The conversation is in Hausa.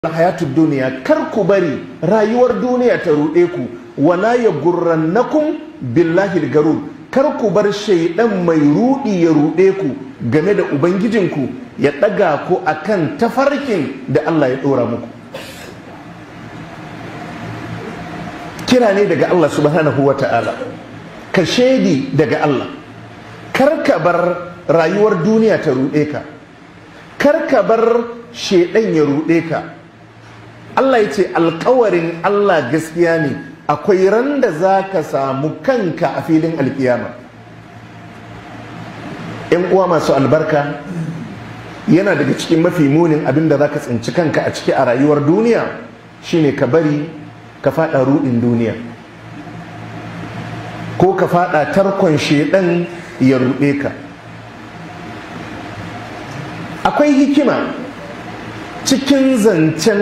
hayatu duniya kar ku bari rayuwar duniya ta ruɗe ku wala ya gurrannakum billahi garur kar ku bar shaidan mai ruɗi ya ruɗe ku game da ubangijinku ya ɗaga ku akan tafarkin da Allah ya ɗora muku kira ne daga Allah subhanahu wa ta'ala ka shaidi daga Allah kar ka bar rayuwar duniya ta ruɗe ka kar ka bar shaidan ya ruɗe ka Allah ya ce alkawarin Allah gaskiya ne akwai ran da za ka samu kanka a filin alkiyama ‘yan uwa masu albarka yana daga cikin mafi munin abin da za ka tsinci kanka a ciki a rayuwar duniya shine ka bari ka fada ruɗin duniya ko ka fada tarkon shedan ya ruɗe ka akwai hikima cikin zancen